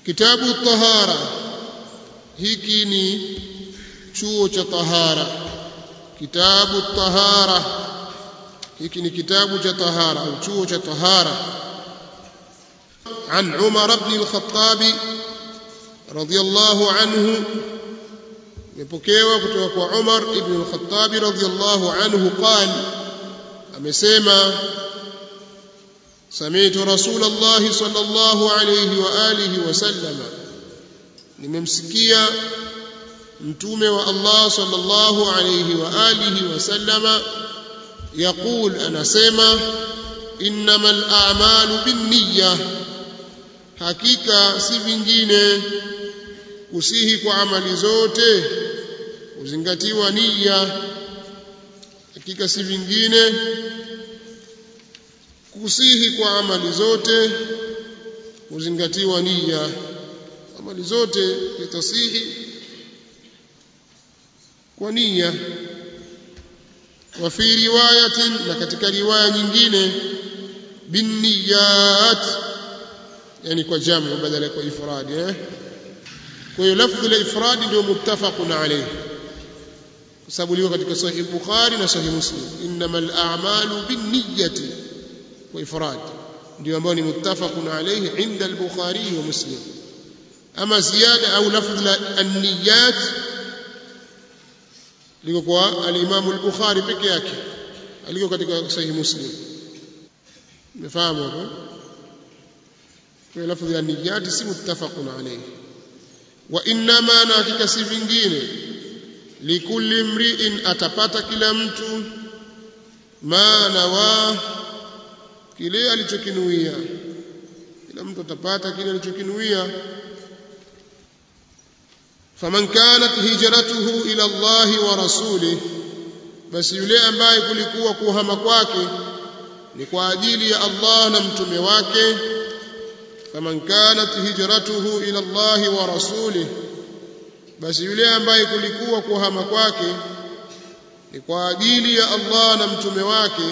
kitabu tahara hiki ni chuo cha tahara kitabu tahara hiki ni kitabu cha tahara au chuo cha tahara عن عمر بن الخطاب رضي الله عنه imepokewa kutoka kwa Umar ibn al-Khattab radhiyallahu anhu qal amesema sami'tu Rasulullah sallallahu alayhi wa alihi wa sallam nimemsikia mtume wa Allah sallallahu alayhi wa alihi wa sallama yaqul anasema innamal a'malu binniyah hakika si vingine kusihi kwa amali zote uzingatiwa nia hakika si vingine kusihi kwa amali zote uzingatiwa nia amali zote zitasihi kwa nia wa fi riwayatin na katika riwaya nyingine binniyat yani kwa jamu badala kwa ifradi eh kwa hiyo lafdhi la ifradi ndio muttafaqun alayhi kwa sababu liko katika sahih bukhari na sahih muslim innamal a'malu binniyati wa ifrad ndio ambao ni muttafaqun alayhi inda al-bukhari wa muslim ama ziyada au lafdhi la an-niyat liko kwa al-imam al-bukhari peke yake aliko katika sahih muslim umefahamu hapo kwa lafdhi ya niyati si muttafaqun alayhi wa innama na hakika si vingine likulli mri'in atapata kila mtu ma nawa kile alichokinuia kila mtu atapata kile alichokinuia faman kanat hijratuhu ila Allah wa rasulih basi yule ambaye kulikuwa kuhama kwake ni kwa ajili ya Allah na mtume wake faman kanat hijratuhu ila Allah wa rasulih basi yule ambaye kulikuwa kuhama kwake ni kwa ajili ya Allah na mtume wake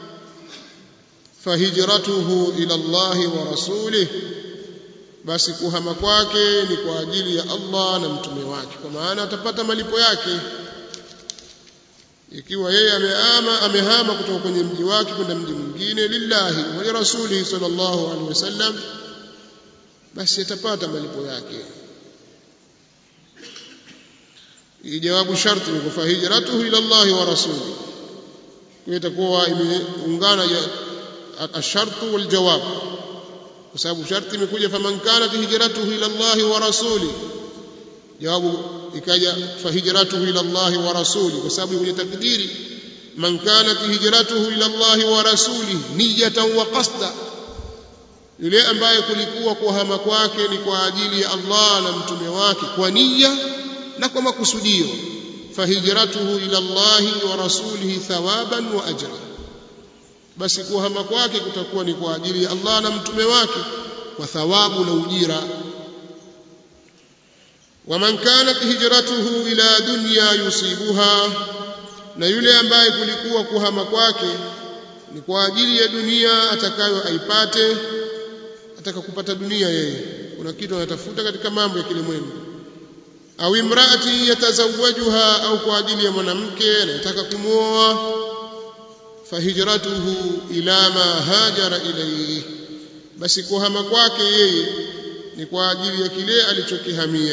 fahijratuhu ila Allah wa rasulih basi kuhama kwake ni kwa ajili ya Allah na mtume wake kwa maana atapata malipo yake ikiwa yeye amehama amehama kutoka kwenye mji wake kwenda mji mwingine lillahi wa li rasulihi sallallahu alaihi wasallam basi atapata malipo yake jawabu sharti ni kufa hijratuhu ila Allah wa rasuli kwa itakuwa imeungana ashartu wal jawab kwa sababu sharti imekuja faman kanat hijratuhu ila Allah wa rasuli jawabu ikaja fa hijratuhu ila Allah wa rasuli kwa sababu kwenye takdiri man kanat hijratuhu ila Allah wa rasuli niyatan wa qasda yule ambaye kulikuwa kuhama kwake ni kwa ajili ya Allah na mtume wake kwa nia na kwa makusudio fahijratuhu ila Allah wa rasulihi thawaban wa ajra basi kuhama kwake kutakuwa ni kwa ajili ya Allah na mtume wake kwa thawabu na ujira waman kanat hijratuhu ila dunya yusibuha na yule ambaye kulikuwa kuhama kwake ni kwa ajili ya dunia atakayo aipate ataka kupata dunia yeye kuna kitu anatafuta katika mambo ya kilimwengu au imraati yatazawajuha au kwa ajili ya mwanamke anayetaka kumwoa fahijratuhu ila ma hajara ilayhi basi kuhama kwake yeye ni kwa ajili ya kile alichokihamia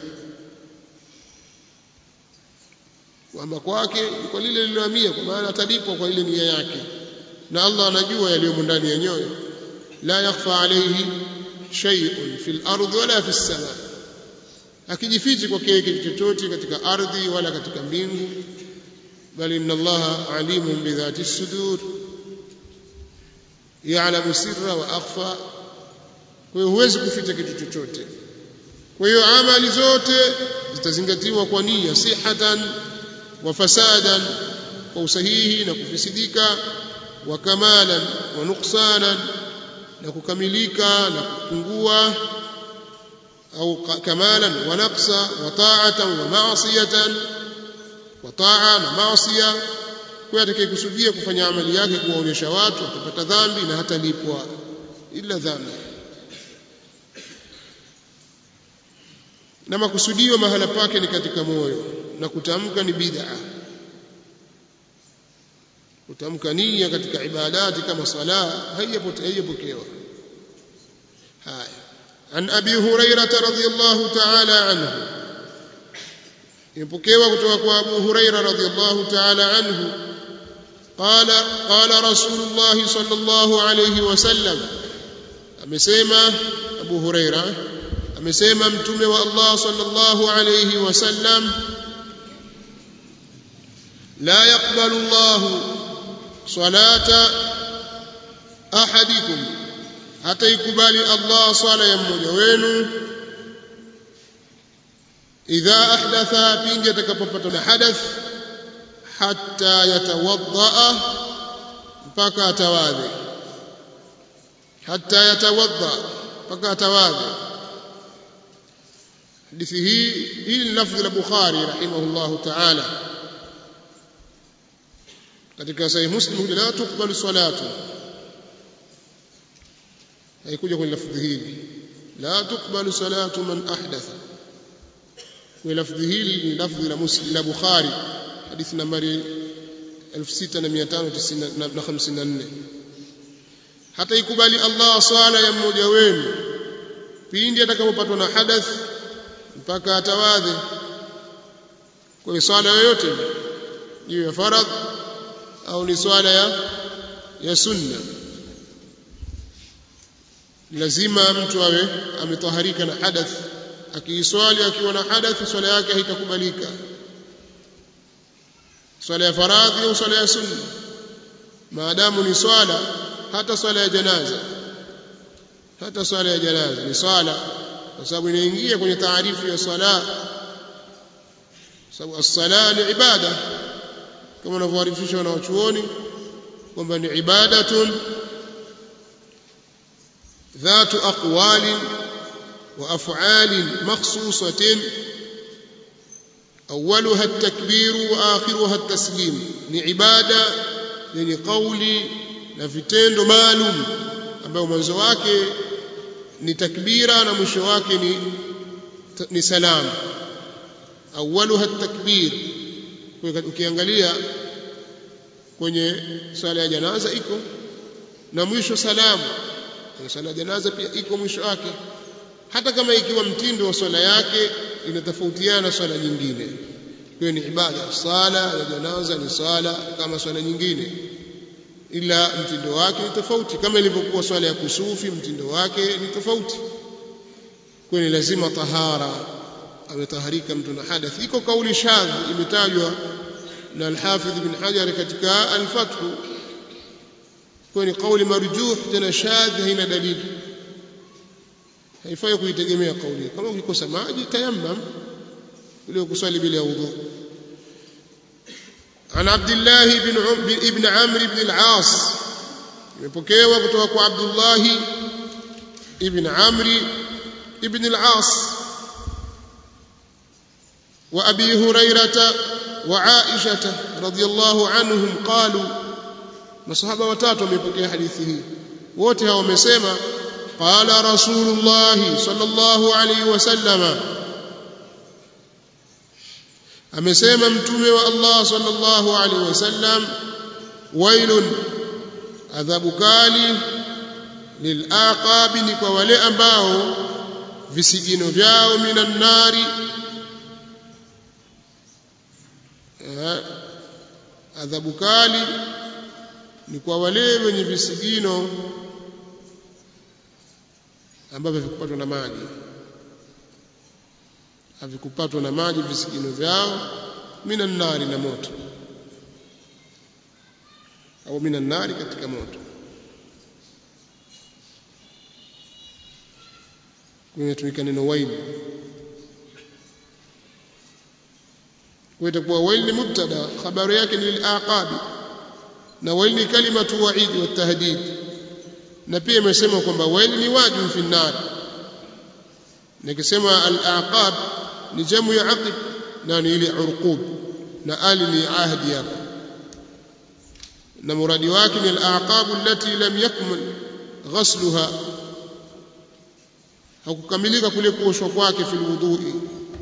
kuhama kwake ni kwa lile lililohamia kwa maana atalipwa kwa ile nia yake na Allah anajua yaliyomo ndani ya nyoyo la yakhfa alayhi shay'un fil ardi wala fis sama akijifichi kwake kitu chochote katika ardhi wala katika mbingu bali inna allaha alimun bidhati sudur ya'lamu sirra wa akhfa kwa hiyo huwezi kuficha kitu chochote kwa hiyo amali zote zitazingatiwa kwa nia sihatan wa fasadan kwa usahihi na kufisidika wa kamalan wa nuqsanan na kukamilika na kupungua au kamalan wa naqsa wa ta'atan wa ma'siyatan wa ta'a na maasiya kwa atakayekusudia kufanya amali yake kuwaonyesha watu atapata dhambi na hatalipwa ila dhambi na makusudio mahala pake ni katika moyo na kutamka ni bid'a kutamka nia katika ibadati kama sala haijapokewa haya an abi hurairah radhiyallahu ta'ala anhu imepokewa kutoka kwa abu hurairah radhiyallahu ta'ala anhu قال قال رسول الله صلى الله عليه وسلم amesema Abu Huraira amesema mtume wa Allah sallallahu alayhi wasallam la yaqbalu Allah salata ahadikum hata ikubali Allah swala ya mmoja wenu idha ahdatha pindi atakapopata na hadath hatta yatawadda mpaka atawadhi hatta yatawadda mpaka atawadhi hadithi hii hili ni lafzi la Bukhari rahimahullahu ta'ala katika sahih Muslim la tukbalu salatu haikuja kwenye lafzi hili la tukbalu salatu man ahdatha kwa lafzi hili ni lafzi la Muslim la Bukhari hadithi nambari 6554 hata ikubali Allah swala ya mmoja wenu pindi atakapopatwa na hadath mpaka atawadhe kwa swala yoyote iwe ya faradh au ni swala ya ya sunna lazima mtu awe ametaharika na hadath akiiswali akiwa na hadath swala yake haitakubalika swala ya faradhi au swala ya sunna maadamu ni swala hata swala ya janaza hata swala ya janaza ni swala kwa sababu inaingia kwenye taarifu ya swala sababu as-sala ni ibada kama wanavyoarifisha wanawachuoni kwamba ni ibadatun ذات أقوال وأفعال مخصوصة أولها التكبير وآخرها التسليم لعبادة يعني قولي na vitendo maalum ambayo mwanzo wake ni takbira na mwisho wake ni ni salam awwaluha takbir ukiangalia kwenye swala ya janaza iko na mwisho salamu kwenye swala ya janaza pia iko mwisho wake hata kama ikiwa mtindo wa swala yake inatofautiana na swala nyingine hiyo ni ibada sala ya janaza ni swala kama swala nyingine ila mtindo wake ni tofauti kama ilivyokuwa swala ya kusufi mtindo wake ni tofauti kwa ni lazima tahara ametaharika mtu na hadath iko kauli shadh imetajwa na al-Hafidh ibn Hajar katika al-Fath kwa ni kauli marjuh tena shadh haina dalili haifai kuitegemea kauli kama ukikosa maji tayammam ile kuswali bila udhu عن عبد الله بن ابن عمرو بن العاص يمpokewa kutoka kwa Abdullah ibn Amr ibn al-As wa Abi Hurairah wa Aisha radhiyallahu anhum qalu masahaba watatu wamepokea hadithi hii wote hao wamesema qala rasulullah sallallahu alayhi wasallama amesema mtume wa Allah sallallahu alaihi wasallam wailun adhabu kali lilaqabi ni kwa wale ambao visigino vyao minan nari adhabu kali ni kwa wale wenye visigino ambavyo vikupatwa na maji havikupatwa na maji visigino vyao minan nari na moto au minan nari katika moto kumetumika neno waili kwa itakuwa waili ni mubtada habari yake ni al-aqabi na waili ni kalimatu wa'id wa tahdid na pia imesema kwamba waili ni wajib fi nar nikisema al-aqab ni jamu ya aqib na ni ile urqub na ali ni ahdi hapo na muradi wake ni al-aqab allati lam yakmul ghasluha hakukamilika kule kuoshwa kwake fil wudhu'i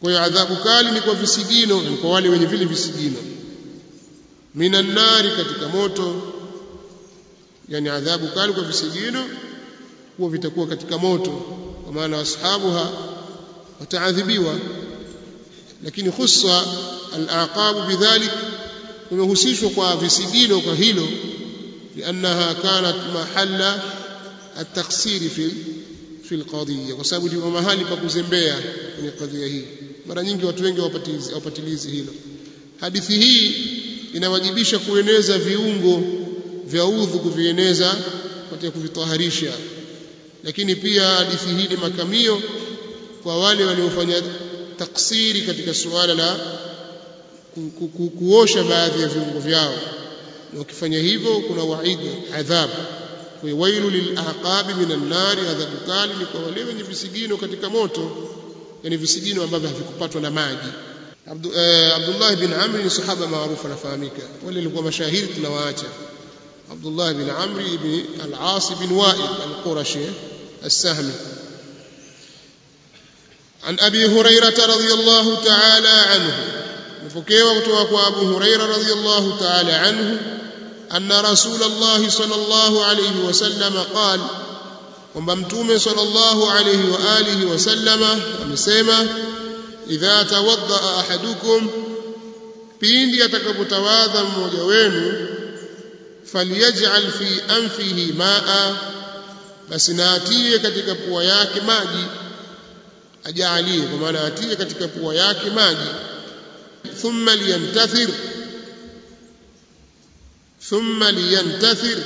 kwa hiyo adhabu kali ni kwa visigino ni kwa wale wenye vile visigino minan nari katika moto yani adhabu kali kwa visigino huwa vitakuwa katika moto kwa maana ashabuha wataadhibiwa lakini khussa al-aqabu bidhalik kumehusishwa kwa visigino kwa hilo liannaha kanat mahalla at-taqsir fi fi al-qadiyya kwa sababu ndio mahali pa kuzembea kwenye kadhia hii mara nyingi watu wengi hawapatilizi hawapatilizi hilo hadithi hii inawajibisha kueneza viungo vya udhu kuvieneza katika kuvitaharisha lakini pia hadithi hii ni makamio kwa wale waliofanya taksiri katika suala la ku, ku, ku, kuosha baadhi ya viungo vyao na wakifanya hivyo kuna waidi adhabu kwa wailu lilaqabi minan nari adhabu kali ni kwa wale wenye visigino katika moto yani visigino ambavyo havikupatwa na maji Abdu, eh, Abdullah bin Amr ni sahaba maarufu anafahamika wale walikuwa mashahidi tunawaacha Abdullah bin Amr ibn al-As bin Wa'il al-Qurashi السهمي عن أبي هريرة رضي الله تعالى عنه مفكيوة كتوك أبو هريرة رضي الله تعالى عنه أن رسول الله صلى الله عليه وسلم قال وممتوم صلى الله عليه وآله وسلم أمسيما إذا توضأ أحدكم pindi atakapotawadha mmoja wenu falyaj'al fi anfihi ma'a basi na atie katika pua yake maji ajaalie kwa maana atie katika pua yake maji thumma liyantathir thumma liyantathir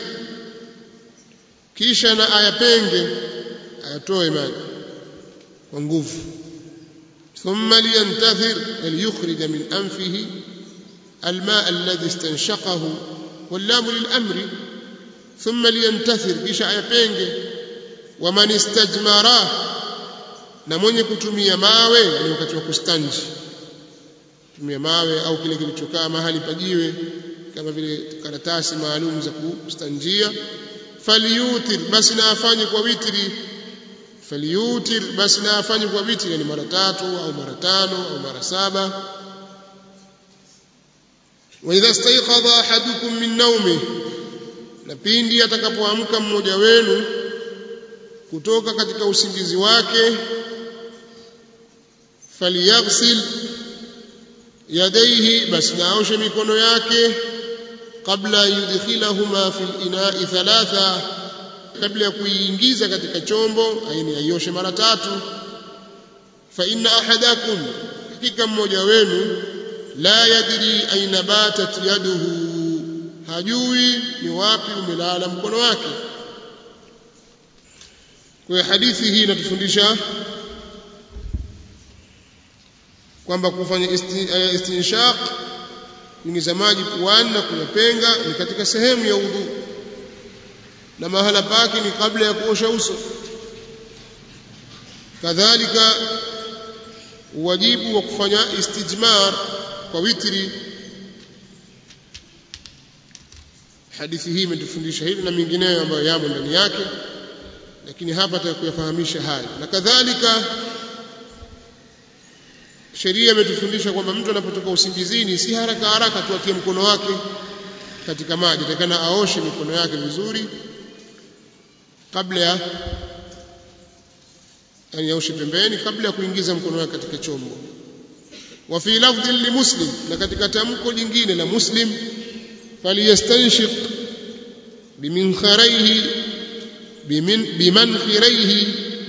kisha na ayapenge ayatoe maji kwa nguvu thumma liyantathir liyukhrij min anfihi الماء الذي استنشقه واللام للأمر ثم لينتثر kisha ayapenge waman istajmara na mwenye kutumia mawe ni wakati wa kustanji tumia mawe au kile kilichokaa mahali pajiwe kama vile karatasi maalum za kustanjia falyutir basi na afanye kwa witri falyutir basi na afanye kwa witri yani mara tatu au mara tano au mara saba وإذا استيقظ أحدكم من نومه na pindi atakapoamka mmoja wenu kutoka katika usingizi wake falyaghsil yadaihi basi naoshe mikono yake kabla yudkhilahuma fil ina'i thalatha kabla ya kuiingiza katika chombo aini aioshe mara tatu fa inna ahadakum hakika mmoja wenu la yadri aina batat yaduhu hajui ni wapi umelala mkono wake kwa hadithi hii inatufundisha kwamba kufanya istinshaq kuingiza maji puani na kuyapenga ni katika sehemu ya udhu na mahala pake ni kabla ya kuosha uso kadhalika wajibu wa kufanya istijmar kwa witri hadithi hii imetufundisha hili na mingineyo ambayo yamo ndani yake lakini hapa tutakuyafahamisha haya na kadhalika sheria imetufundisha kwamba mtu anapotoka usingizini si haraka haraka tuatie mkono wake katika maji takana aoshe mikono yake vizuri kabla ya yani aoshe pembeni kabla ya kuingiza mkono wake katika chombo wa fi lafdhi limuslim na katika tamko jingine la muslim falyastanshiq biminkharihi bimin bimankhirihi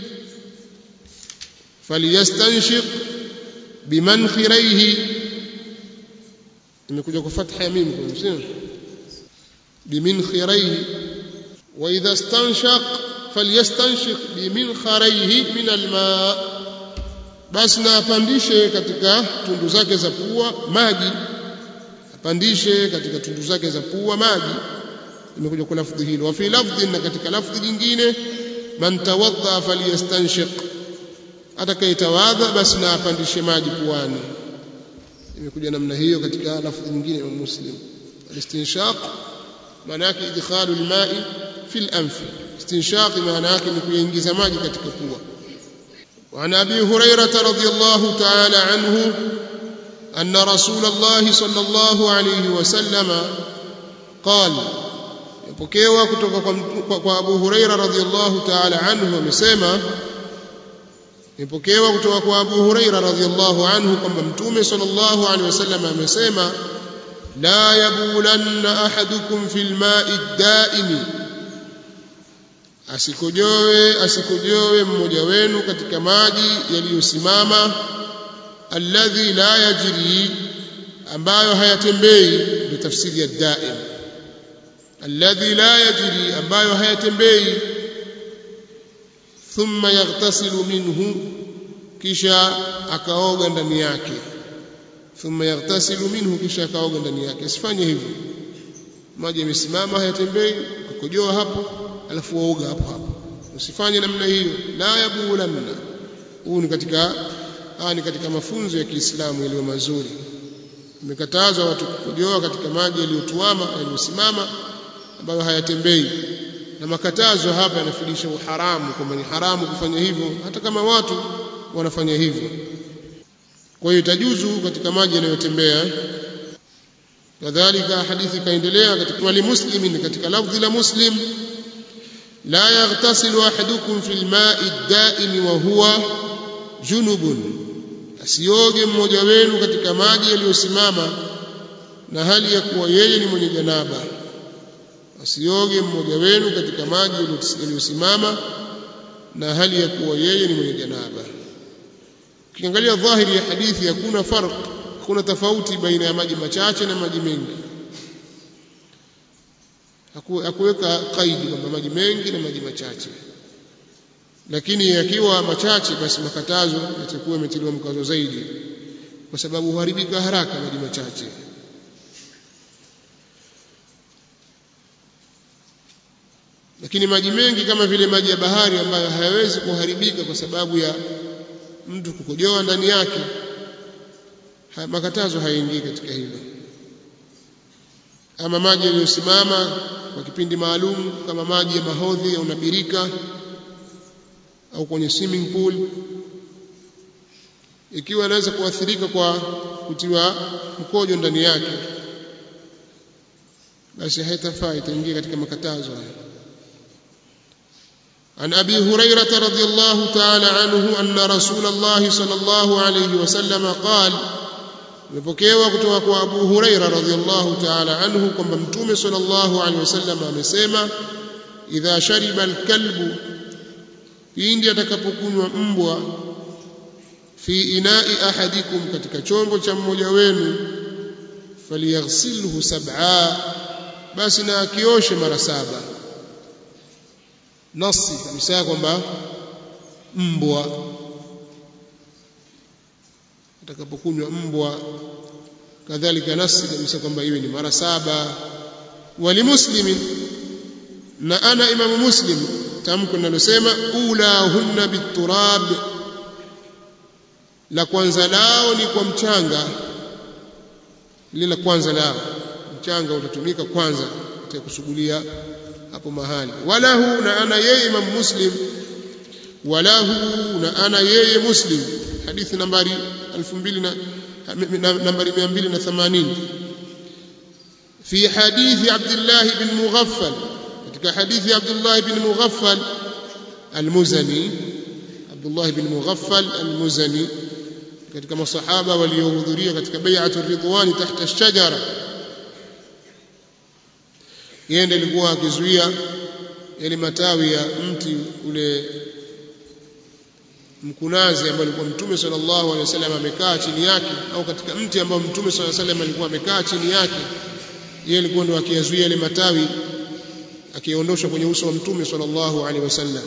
falyastanshiq bimankhirihi imekuja kwa fatha ya mim kwa msio biminkhirihi wa idha stanshaq falyastanshiq biminkharihi min alma basi na apandishe katika tundu zake za pua maji apandishe katika tundu zake za pua maji imekuja kwa lafdhi hilo wa fi lafdhi na katika lafdhi nyingine man tawadda falyastanshiq atakayetawadha basi na apandishe maji puani imekuja namna hiyo katika lafdhi nyingine ya muslim alistinshaq maana yake idkhalu alma'i fi al-anf istinshaq maana yake ni kuingiza maji katika pua وعن ابي هريره رضي الله تعالى عنه ان رسول الله صلى الله عليه وسلم قال يpokewa kutoka kwa, kwa Abu Huraira radhiyallahu ta'ala anhu amesema ipokewa kutoka kwa Abu Huraira radhiyallahu anhu kwamba Mtume sallallahu alaihi wasallam amesema la yabulanna ahadukum fil ma'i daimi asikojoe asikojoe mmoja wenu katika maji yaliyosimama alladhi la yajri ambayo hayatembei ndio tafsiri ya daim alladhi la yajri ambayo hayatembei thumma yaghtasilu minhu kisha akaoga ndani yake thumma yaghtasilu minhu kisha akaoga ndani yake asifanye hivyo maji yamesimama hayatembei ukojoa hapo alafu waoga hapo hapo usifanye namna hiyo la yabulanna huu ni katika haya ni katika mafunzo ya Kiislamu yaliyo mazuri imekatazwa watu kukojoa katika maji yaliyotuama yaliyosimama ambayo hayatembei na makatazo hapa yanafundisha uharamu kwamba ni haramu kufanya hivyo hata kama watu wanafanya hivyo kwa hiyo itajuzu katika maji yanayotembea kadhalika hadithi kaendelea katika wali muslimin katika lafdhi la muslim la yaghtasilu ahadukum fil ma'i ad-da'im wa huwa junubun asioge mmoja wenu katika maji yaliyosimama na hali ya kuwa yeye ni mwenye janaba asioge mmoja wenu katika maji yaliyosimama na hali ya kuwa yeye ni mwenye janaba ukiangalia dhahiri ya hadithi hakuna farq hakuna tofauti baina ya maji machache na maji mengi hakuweka kaidi kwamba maji mengi na maji machache lakini yakiwa machache basi makatazo yatakuwa yametiliwa mkazo zaidi kwa sababu huharibika haraka maji machache lakini maji mengi kama vile maji ya bahari ambayo hayawezi kuharibika kwa sababu ya mtu kukojoa ndani yake ha, makatazo hayaingii katika hilo ama maji yaliyosimama kwa kipindi maalum kama maji ya mahodhi au nabirika au kwenye swimming pool ikiwa anaweza kuathirika kwa kutiwa mkojo ndani yake basi haitafaa itaingia katika makatazo haya عن ابي هريره رضي الله تعالى عنه ان رسول الله صلى الله عليه وسلم قال imepokewa kutoka kwa Abu Huraira radhiyallahu ta'ala anhu kwamba Mtume sallallahu alaihi wasallam amesema idha shariba alkalbu pindi atakapokunywa mbwa fi inai ahadikum katika chombo cha mmoja wenu falyaghsilhu sab'a basi na akioshe mara saba nasi kabisa kwamba mbwa atakapokunywa mbwa kadhalika nasi kabisa kwamba iwe ni mara saba walimuslimin na ana imamu muslim tamko linalosema ulahunna biturab la kwanza lao ni kwa mchanga lile la kwanza lao mchanga utatumika kwanza katika kusugulia hapo mahali walahu na ana yeye imam muslim walahu na ana yeye muslim hadithi nambari 2000 nambari 280 fi hadithi Abdullah ibn Mughaffal katika hadithi Abdullah ibn Mughaffal al-Muzani Abdullah ibn Mughaffal al-Muzani katika masahaba waliohudhuria katika bai'atu ridwani tahta ash-shajara yeye ndiye alikuwa akizuia yale matawi ya mti ule mkunazi ambao alikuwa mtume sallallahu alaihi wasallam amekaa chini yake au katika mti ambao mtume sallallahu alaihi wasallam alikuwa amekaa chini yake yeye alikuwa ndo akiyazuia yale matawi akiondosha kwenye uso wa mtume sallallahu alaihi wasallam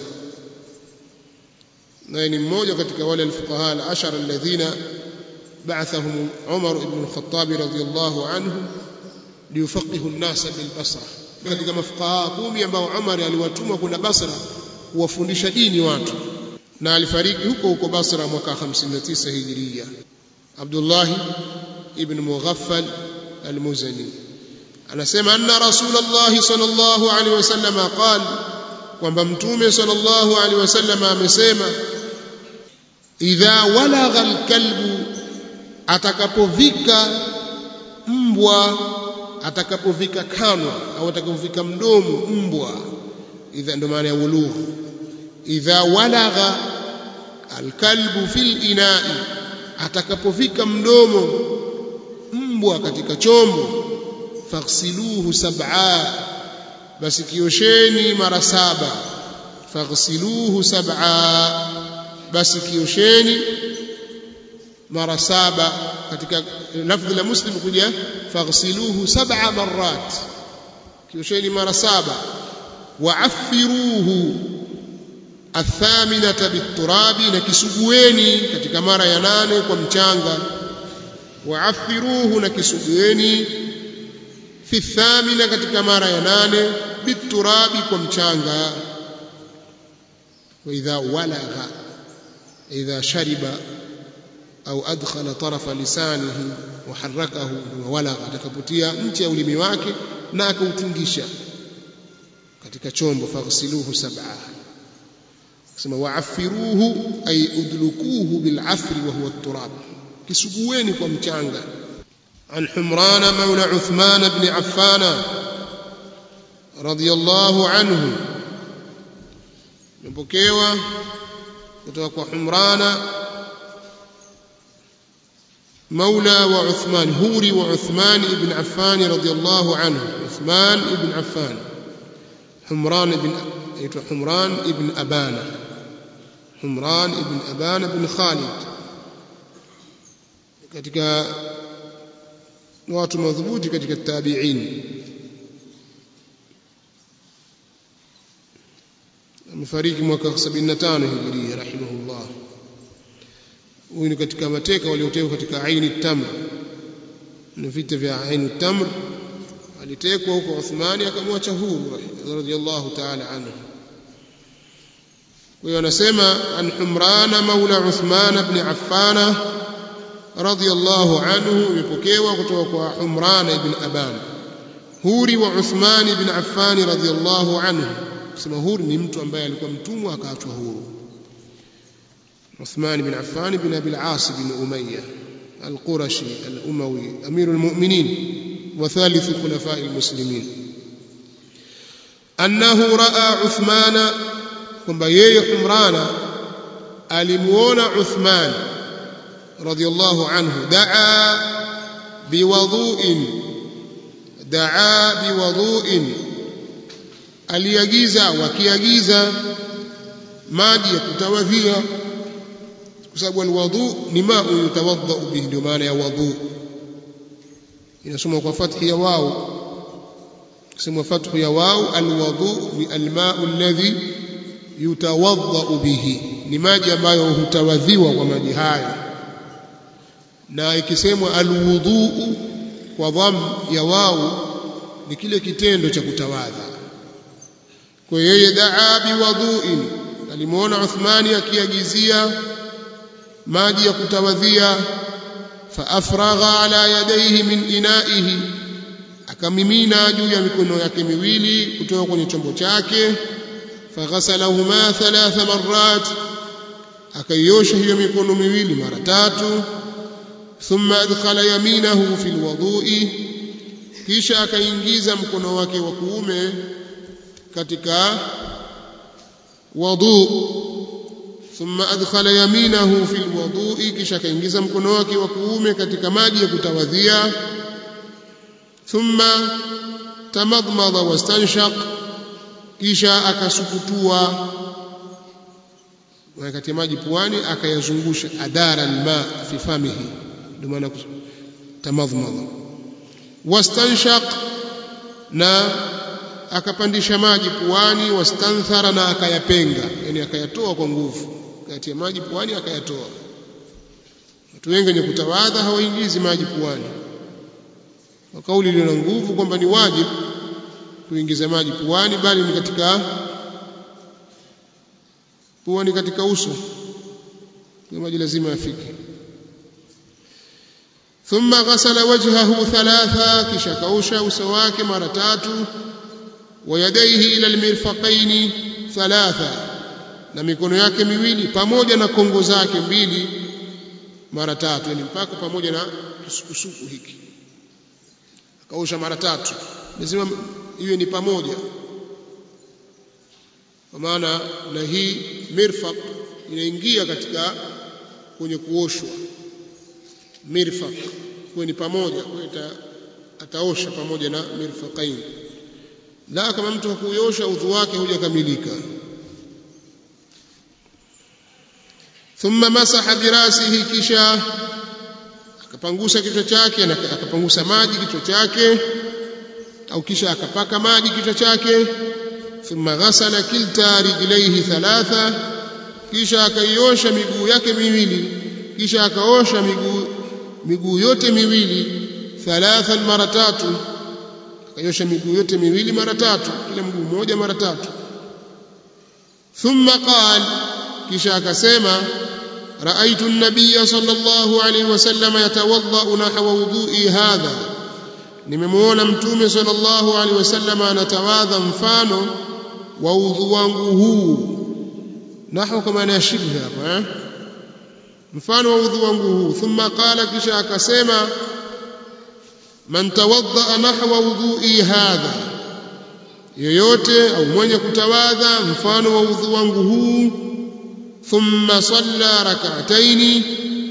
naye ni mmoja katika wale alfuqaha al-ashara alladhina ba'athahum Umar ibn al-Khattab radiyallahu anhu liyufaqihu an-nasa bil Basra katika mafuqaha kumi ambao Umar aliwatuma kwenda Basra kuwafundisha dini watu na alifariki huko huko Basra mwaka 59 Hijria Abdullah ibn Mughaffal al-Muzani anasema anna Rasulullah sallallahu alaihi wasallam qala kwamba mtume sallallahu alaihi wasallam amesema idha walagha alkalbu atakapovika mbwa atakapovika kanwa au atakapovika mdomo mbwa idha ndo maana ya wulugh idha walagha alkalbu fil inai atakapovika mdomo mbwa katika chombo faghsiluhu sab'a basi kiosheni mara saba faghsiluhu sab'a basi kiosheni mara saba katika lafdhi la muslim kuja faghsiluhu sab'a marrat kiosheni mara saba waaffiruhu athaminata biturabi na kisugueni katika mara ya nane kwa mchanga waaffiruhu na kisugueni fi thamina katika mara ya nane biturabi kwa mchanga واذا ولغ اذا شرب au adkhala tarafa lisanihi wa harakahu walagha atakapotia nchi ya ulimi wake na akautingisha katika chombo faghsiluhu sab'a kusema wa'affiruhu ay udlukuhu bil'afri wa huwa at-turab kisugueni kwa mchanga عن حمران مولى عثمان بن عفان رضي الله عنه مبكيوا kutoka حمران مولى وعثمان هوري وعثمان بن عفان رضي الله عنه عثمان بن عفان حمران بن حمران بن أبان حمران بن أبان بن خالد katika watu madhubuti katika tabi'in amefariki mwaka 75 hijiria rahimahullah huyu ni katika mateka waliotekwa katika aini tamr na vita vya aini tamr alitekwa huko Uthmani akamwacha huru radhiallahu ta'ala anhu kwa hiyo anasema an Humrana maula Uthman ibn Affan radhiallahu anhu imepokewa kutoka kwa Humran ibn Aban huri wa Uthman ibn Affan radhiallahu anhu kusema huri ni mtu ambaye alikuwa mtumwa akaachwa huru عثمان بن عفان بن أبي العاص بن أمية القرشي الأموي أمير المؤمنين وثالث خلفاء المسلمين أنه رأى عثمان كما يي حمران ألمون عثمان رضي الله عنه دعا بوضوء دعا بوضوء aliagiza wakiagiza maji ya kutawadhia kwa sababu alwudhu ni ma yutawadha bihi ndio maana ya wudhu inasoma kwa fathi ya wao kusema fathu ya wao alwudhu ni almau alladhi yutawadha bihi ni maji ambayo hutawadhiwa kwa maji hayo na ikisemwa alwudhu kwa dham ya wao ni kile kitendo cha kutawadha kwa yeye daa biwadhuin alimuona Uthmani akiagizia maji ya kutawadhia faafragha ala yadayhi min inaihi akamimina juu ya mikono yake miwili kutoka kwenye chombo chake faghasalahuma thalatha marrat akaiosha hiyo mikono miwili mara tatu thumma adkhala yaminahu fi alwudhu'i kisha akaingiza mkono wake wa kuume katika wudu thumma adkhala yaminahu fi alwudu'i kisha kaingiza mkono wake wa kuume katika maji ya kutawadhia thumma tamadmada wastanshaq kisha akasukutua wakati maji puani akayazungusha adara alma fi famihi ndio maana tamadmada wastanshaq na akapandisha maji puani wastanthara na akayapenga yani akayatoa kwa nguvu kati ya maji puani akayatoa watu wengi wenye kutawadha hawaingizi maji puani kwa kauli iliyo na nguvu kwamba ni wajibu kuingiza maji puani bali ni katika puani katika uso kwa maji lazima yafike ثم غسل وجهه ثلاثا kisha kausha uso wake mara tatu ويديه إلى المرفقين ثلاثة na mikono yake miwili pamoja na kongo zake mbili mara tatu yani mpaka pamoja na kisukusuku hiki akaosha mara tatu lazima iwe ni pamoja kwa maana na hii mirfaq inaingia katika kwenye kuoshwa mirfaq kwa ni pamoja kwa ataosha pamoja na mirfaqain la kama mtu hakuosha udhu wake hujakamilika thumma masaha birasihi kisha akapangusa kichwa chake na akapangusa maji kichwa chake au kisha akapaka maji kichwa chake thumma ghasala kilta rijlaihi thalatha kisha akaiosha miguu yake miwili kisha akaosha miguu miguu yote miwili thalatha mara tatu akaiosha miguu yote miwili mara tatu kila mguu mmoja mara tatu thumma qala kisha akasema رأيت النبي صلى الله عليه وسلم يتوضأ نحو وضوئي هذا nimemuona mtume sallallahu alaihi wasallam anatawadha mfano wa udhu wangu huu nahu kama na shibha hapa eh? mfano wa udhu wangu huu thumma qala kisha akasema man tawadda nahwa wudhu'i hadha yoyote au mwenye kutawadha mfano wa udhu wangu huu thumma salla rak'ataini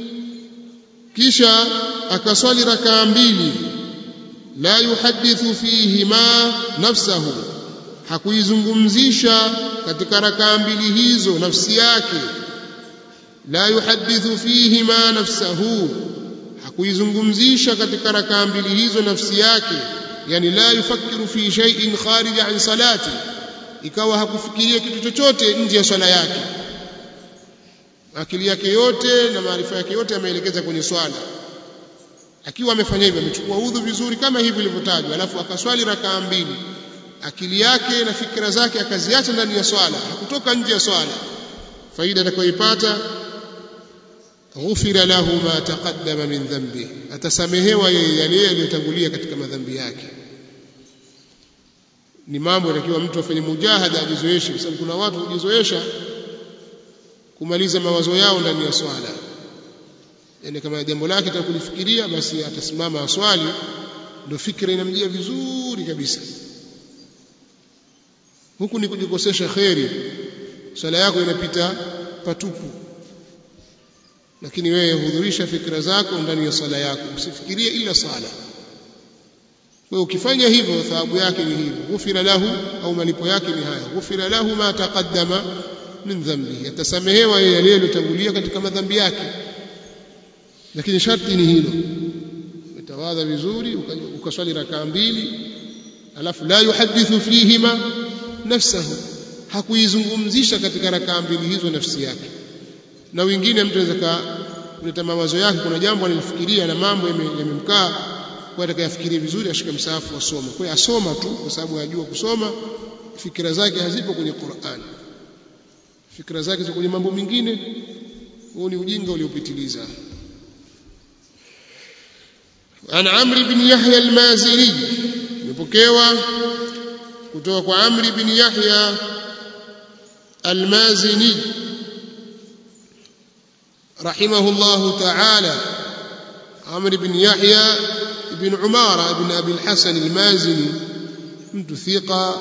kisha akaswali rakaa mbili la yuhadithu fihima nafsahu hakuizungumzisha katika rakaa mbili hizo nafsi yake la yuhadithu fihima nafsahu hakuizungumzisha katika rakaa mbili hizo nafsi yake yani la yufakiru fi shay'in kharij an salati ikawa hakufikiria kitu chochote nje ya swala yake akili yake yote na maarifa yake yote ameelekeza kwenye swala akiwa amefanya hivyo amechukua udhu vizuri kama hivi ilivyotajwa alafu akaswali rakaa mbili akili yake na fikra zake akaziacha ndani ya swala hakutoka nje ya swala faida atakayoipata ghufira lahu ma taqaddama min dhanbi atasamehewa yeye yale yaliyotangulia katika madhambi yake ni mambo yatakiwa mtu afanye mujahada ajizoeshe kwa sababu kuna watu hujizoesha kumaliza mawazo yao ndani ya swala yani kama jambo lake atakulifikiria basi atasimama aswali ndio fikra inamjia vizuri kabisa huku ni kujikosesha kheri swala yako inapita patupu lakini wewe hudhurisha fikra zako ndani ya swala yako usifikirie ila swala kwa ukifanya hivyo thawabu yake ni hivyo ghufira lahu au malipo yake ni haya ghufira lahu ma taqaddama min dhambi atasamehewa yeye yale yaliyotangulia katika madhambi yake lakini sharti ni hilo utawadha vizuri ukaswali rakaa mbili alafu la yuhadithu fihima nafsahu hakuizungumzisha katika rakaa mbili hizo nafsi yake na wengine mtu anaweza kuleta mawazo yake kuna jambo analifikiria na mambo yamemkaa kwa atakayafikiria vizuri ashike msahafu asome kwa hiyo asoma tu kwa sababu anajua kusoma fikira zake hazipo kwenye Qur'an fikira zake ziko kwenye mambo mengine huo ni ujinga uliopitiliza an amri bin yahya al-mazini imepokewa kutoka kwa amri bin yahya al-mazini رحمه الله تعالى عمرو بن يحيى بن عمارة بن أبي الحسن المازني mtu thiqa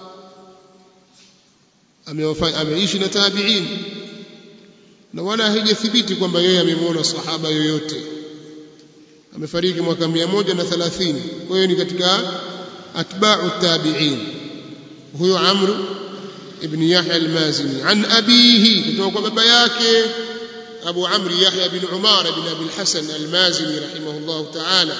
ameishi na tabi'in na wala haijathibiti kwamba yeye amemwona sahaba yoyote amefariki mwaka 130 kwa hiyo ni katika atba'u tabi'in huyo Amr ibn Yahya al-Mazini an abihi kutoka kwa baba yake Abu Amr Yahya bin Umar bin Abi al-Hasan al-Mazini rahimahullah ta'ala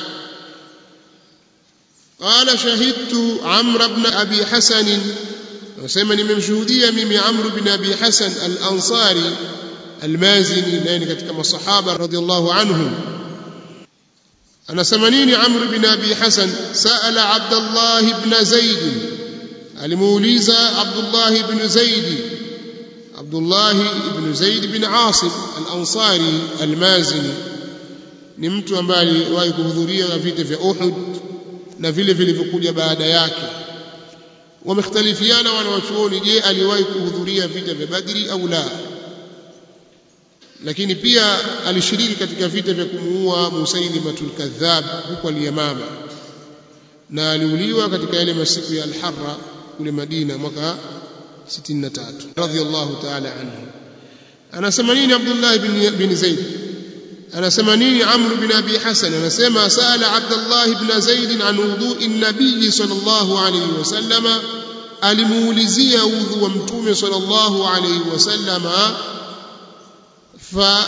قال شهدت عمرو بن أبي حسن وسمى nimemshuhudia mimi Amr bin Abi Hasan al-Ansari al-Mazini naye ni katika masahaba radhiallahu anhum anasema nini Amr bin Abi Hasan sa'ala Abdullah ibn Zaid alimuuliza Abdullah ibn Zaid Abdullah ibn Zaid bin Asim al-Ansari al-Mazini ni mtu ambaye aliwahi kuhudhuria vita vya Uhud na vile vilivyokuja baada yake wamekhtalifiana wanawachuoni je aliwahi kuhudhuria vita vya badri au la lakini pia alishiriki katika vita vya kumuua musailimatul kadhab huko al-yamama na aliuliwa katika yale masiku ya al-harra kule madina mwaka 63 radhiyallahu ta'ala anhu anasema nini abdullah bin, bin zaid anasema nini amr bin abi hasan anasema sala abdullah ibn zaid an wudu'i an-nabiy sallallahu alayhi wasallama alimuulizia udhu wa mtume sallallahu alayhi wasallama fa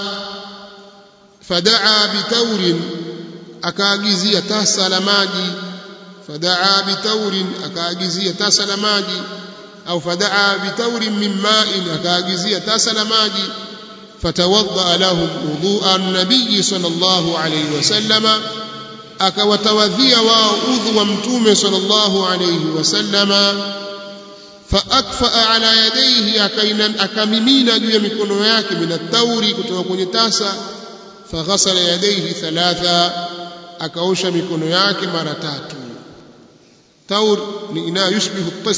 fadaa bitaurin akaagizia tasa la maji fadaa bitaurin akaagizia tasa la maji au fadaa bitaurin min ma'in akaagizia tasa la maji fatawadda lahum wudhu'a an-nabiy sallallahu alayhi wasallama akawatawadhia wao udhu wa mtume sallallahu alayhi wasallama faakfaa ala yadayhi akamimina juu ya mikono yake minatauri kutoka kwenye tasa faghasala yadayhi thalatha akaosha mikono yake mara tatu taur ni ina yushbihu tast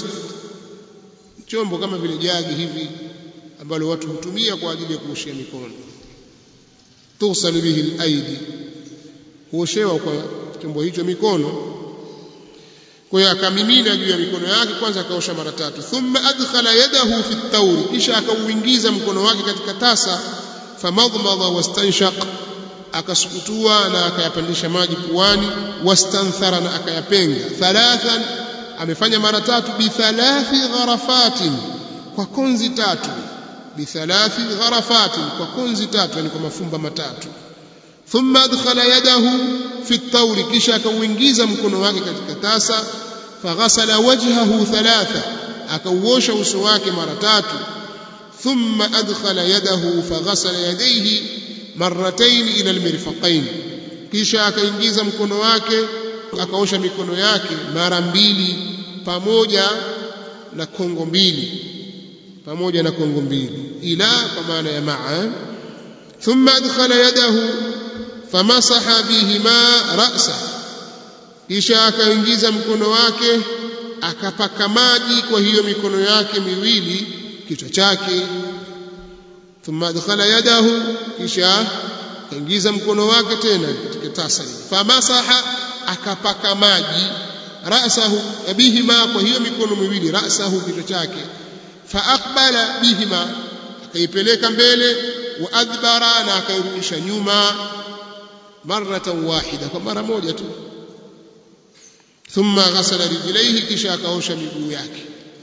chombo kama vile jagi hivi ambalo watu hutumia kwa ajili ya kuoshea mikono tughsal bihi al-aidi huoshewa kwa chombo hicho mikono kwa hiyo akamimina juu ya mikono yake kwanza akaosha mara tatu thumma adkhala yadahu fi at-tawri kisha akauingiza mkono wake katika tasa famadmada wastanshaq akasukutua na akayapandisha maji puani wastanthara na akayapenga thalathan amefanya mara tatu bi thalathi gharafatin kwa konzi tatu bi thalathi gharafatin kwa konzi tatu yani kwa mafumba matatu thumma adkhala yadahu fi at-tawri kisha akauingiza mkono wake katika tasa faghasala wajhahu thalatha akauosha uso wake mara tatu thumma adkhala yadahu faghasala yadayhi marratayn ila almirfaqayn kisha akaingiza mkono wake akaosha mikono yake mara mbili pamoja na kongo mbili pamoja na kongo mbili ila kwa maana ya maa thumma adkhala yadahu famasaha bihima ra'sa kisha akaingiza mkono wake akapaka maji kwa hiyo mikono yake miwili kichwa chake thumma adkhala yadahu kisha akaingiza mkono wake tena katika tasa famasaha akapaka maji ra'sahu bihima kwa hiyo mikono miwili ra'sahu kichwa chake faaqbala bihima akaipeleka mbele wa adbara na akairudisha nyuma maratan wahida kwa mara moja tu thumma ghasala rijlaihi kisha akaosha miguu yake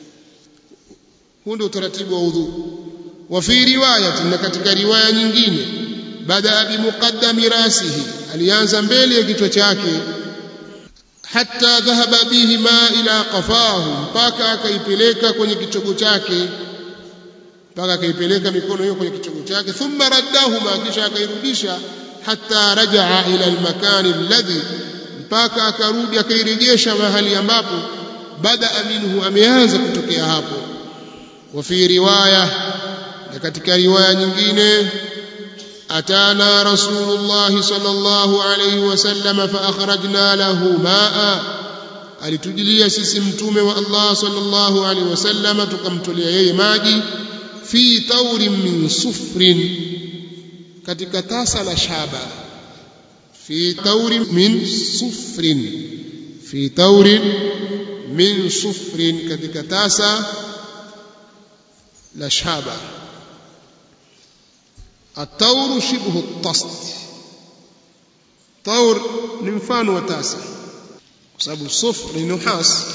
huu ndio utaratibu wa udhu wa fi riwayatin na katika riwaya nyingine baada bi muqaddami rasihi alianza mbele ya kichwa chake hatta dhahaba bihima ila qafahu mpaka akaipeleka kwenye kichogo chake mpaka akaipeleka mikono hiyo kwenye kichogo chake thumma raddahuma kisha akairudisha hatta rajaa ila almakani alladhi mpaka akarudi akairejesha mahali ambapo bada minhu ameanza kutokea hapo wa fi riwaya na katika riwaya nyingine atana rasulullah sallallahu alayhi wasallam fa akhrajna lahu maa alitujilia sisi mtume wa Allah sallallahu alayhi wasallam tukamtolea yeye maji fi taurin min sufrin katika tasa la shaba fi taurin min sufrin fi taurin min sufrin katika tasa la shaba التور شبه الطست طور ni mfano wa tasa kwa sababu sufr ni nuhas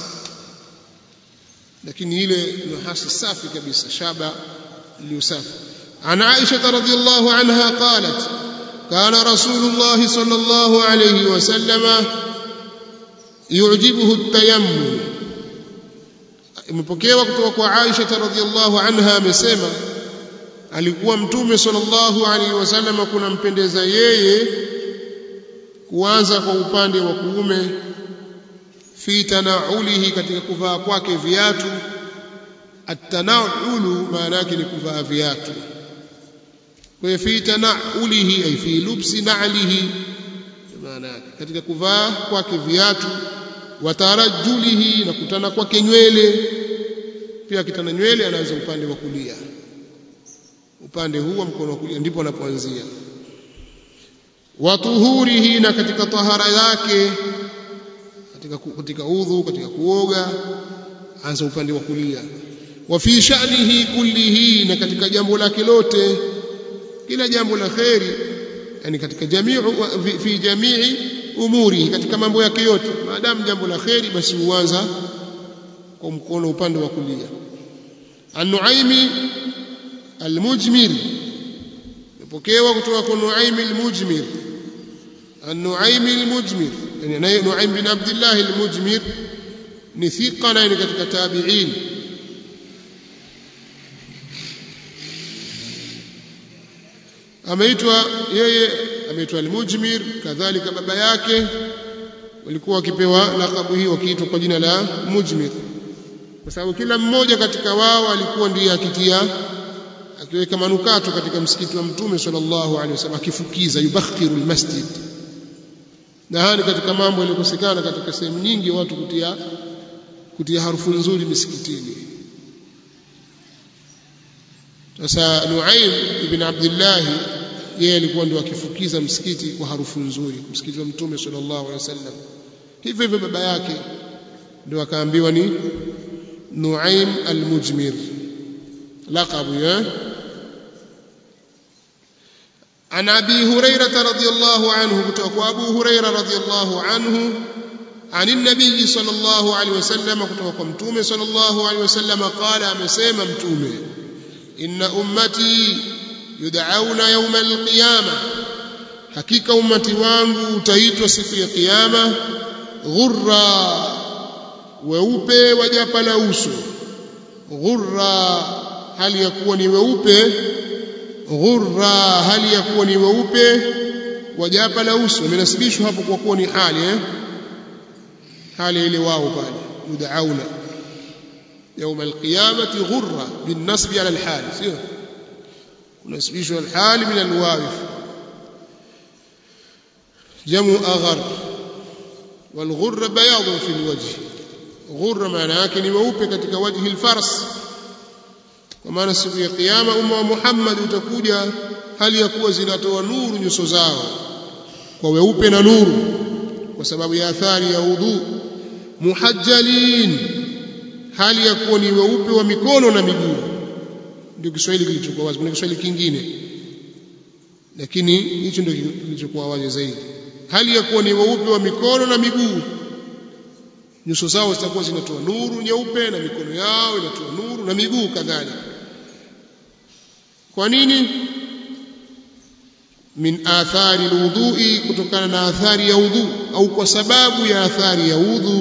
lakini ile nuhasi safi kabisa shaba iliyosafi عن عائشة رضي الله عنها قالت كان رسول الله صلى الله عليه وسلم يعجبه التيمم imepokewa kutoka kwa Aisha radhiallahu anha amesema alikuwa mtume sallallahu alaihi wasallam kunampendeza yeye kuanza kwa upande wa kuume fi tanaulihi katika kuvaa kwake viatu at-tanaulu maana yake ni kuvaa viatu kwa hiyo fi tanaulihi ay fi lubsi na'lihi maana yake katika kuvaa kwake viatu watarajulihi na kutana kwake nywele pia akitana nywele anaanza upande wa kulia upande huu wa mkono wa kulia ndipo anapoanzia watuhurihi na katika tahara yake katika, katika udhu katika kuoga anza upande wa kulia wa fi sha'nihi kullihi na katika jambo lake lote kila jambo la kheri yani katika jamiu fi jamii umuri katika mambo yake yote maadamu jambo la kheri basi huanza kwa mkono upande wa kulia an-nuaimi al-mujmir ipokewa kutoka kwa nuaimi al-mujmir an-nuaimi al-mujmir yani nuaim bin abdullah al-mujmir ni thiqa na ni katika tabi'in ameitwa yeye ameitwa al-mujmir kadhalika baba yake walikuwa wakipewa lakabu hii wakiitwa kwa jina la mujmir kwa sababu kila mmoja katika wao alikuwa ndiye akitia akiweka manukato katika msikiti wa mtume sallallahu alaihi wasallam akifukiza yubakhiru almasjid na haya katika mambo yaliyokosekana katika sehemu nyingi watu kutia kutia harufu nzuri misikitini sasa Nuaim ibn Abdullah yeye alikuwa ndio akifukiza msikiti kwa harufu nzuri msikiti wa mtume sallallahu alaihi wasallam hivyo hivyo baba yake ndio akaambiwa ni Nuaim al-Mujmir laqabu ya عن ابي هريره رضي الله عنه kutoka ابو هريره رضي الله عنه عن النبي صلى الله عليه وسلم kutoka mtume صلى الله عليه وسلم قال amesema mtume inna ummati yud'auna yawm al-qiyamah hakika ummati wangu utaitwa siku ya kiyama ghurra weupe wa japa la uso ghurra hali ya kuwa ni weupe ghurra hali ya kuwa ni weupe wa japa la uso imenasibishwa hapo kwa kuwa ni hali eh hali ile wao pale yud'auna يوم القيامة غرة بالنصب على الحال سيو ونسبيش الحال من الواقف جمع أغر والغر بياض في الوجه غر معناه ni weupe katika wajhi الفرس kwa maana siku ya kiyama umma wa Muhammad utakuja hali ya kuwa zinatoa nuru nyuso zao kwa weupe na nuru kwa sababu ya athari ya udhu muhajjalin hali ya kuwa ni weupe wa mikono na miguu ndio Kiswahili kilichokuwa wazi kuna Kiswahili kingine lakini hicho ndio kilichokuwa wazi zaidi hali ya kuwa ni weupe wa mikono na miguu nyuso zao zitakuwa zinatoa nuru nyeupe na mikono yao inatoa nuru na miguu kadhalika kwa nini min athari alwudhu'i kutokana na athari ya udhu au kwa sababu ya athari ya udhu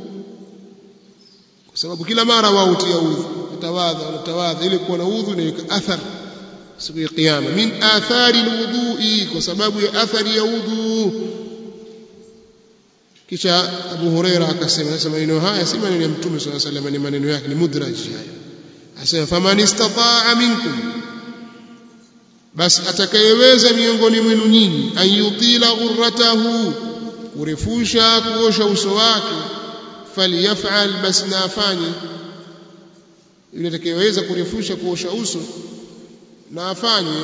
kwa sababu kila mara wao hutia udhu utawadha unatawadha ili kuwa na udhu na athar siku ya kiyama min athari alwudhu'i kwa sababu ya athari ya udhu kisha Abu Huraira akasema sasa maneno haya si maneno ya Mtume swalla sallam ni maneno yake ni mudraj haya asema faman istata'a minkum basi atakayeweza miongoni mwenu nyinyi ayutila ghurratahu kurefusha kuosha uso wake falyaf'al basi na afanye yule atakayeweza kurefusha kuosha uso na afanye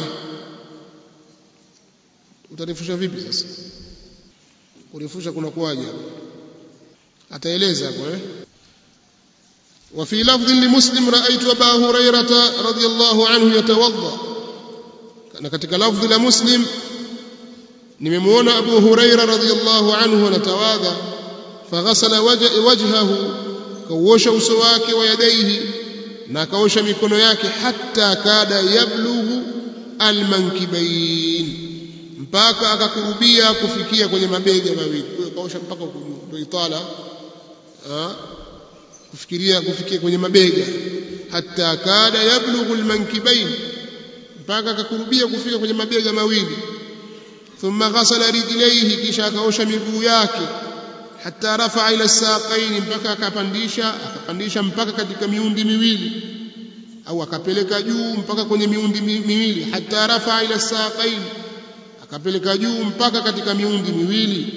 utarefusha vipi sasa kurefusha kuna kuwaje ataeleza hapo eh وفي لفظ لمسلم رأيت أبا هريرة رضي الله عنه يتوضأ na katika lafdhi la muslim nimemwona abu huraira radhiyallahu anhu anatawadha faghasala wajhahu kauosha uso wake wa yadaihi na akaosha mikono yake hatta kada yablughu almankibain mpaka akakurubia kufikia kwenye mabega mawili kaosha mpaka huko juu ndio itala kufikiria kufikia kwenye mabega hatta kada yablughu almankibain mpaka akakurubia kufika kwenye mabega mawili thumma ghasala rijlaihi kisha akaosha miguu yake hatta rafa ila saqaini mpaka akapandisha akapandisha mpaka katika miundi miwili au akapeleka juu mpaka kwenye miundi miwili hatta rafa ila saqaini akapeleka juu mpaka katika miundi miwili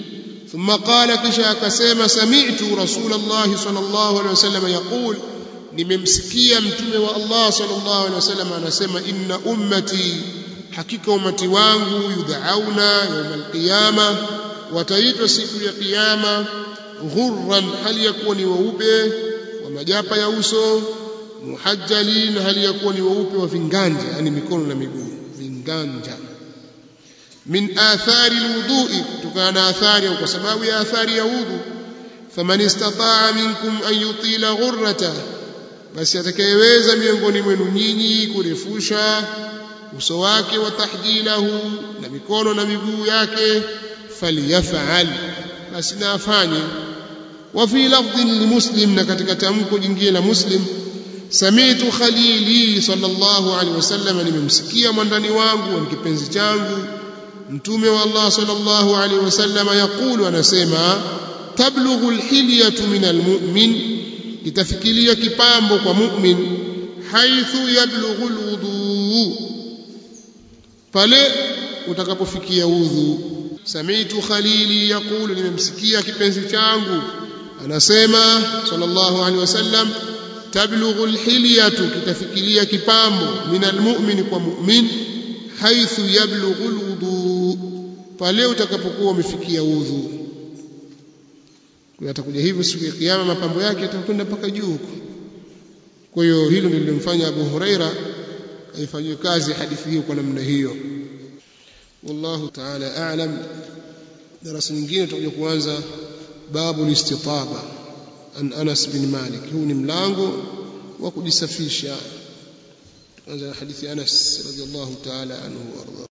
ثم قال kisha akasema sami'tu rasulullah sallallahu alaihi wasallam yaqul nimemsikia mtume wa Allah sallallahu alaihi wasallam anasema inna ummati hakika umati wangu yudhauna yawm alqiyama wataitwa siku ya kiyama ghurran hali ya kuwa ni weupe wa majapa ya uso muhajjalin hali ya kuwa ni weupe wa vinganja yani mikono na miguu vinganja min athari alwudu'i kutokana na athari au kwa sababu ya athari ya udhu faman istata'a minkum an yutila ghurrata basi atakayeweza miongoni mwenu nyinyi kurefusha uso wake wa tahjilahu na mikono na miguu yake falyafal basi na afanye wa fi lafdhin limuslim na katika tamko jingine la muslim sami'tu khalili sallallahu alaihi wasallam nimemsikia mwandani wangu wa kipenzi changu mtume wa Allah sallallahu alaihi wasallam yakulu anasema tablughu alhilyatu min almu'min itafikiria kipambo kwa mu'min haithu yablughu alwudu pale utakapofikia udhu sami'tu khalili yakulu nimemsikia kipenzi changu anasema sallallahu alaihi wasallam tablughu alhilyatu kitafikiria kipambo min almu'min kwa mu'min haithu yablughu alwudu pale utakapokuwa umefikia udhu atakuja hivyo siku ya kiyama mapambo yake yatakwenda mpaka juu huko kwa hiyo hilo ndilo lilimfanya Abu Huraira aifanyie kazi hadithi hiyo kwa namna hiyo wallahu ta'ala a'lam darasa nyingine tutakuja kuanza babu listitaba an Anas bin Malik huu ni mlango wa kujisafisha tuanza hadithi Anas radhiallahu ta'ala anhu warda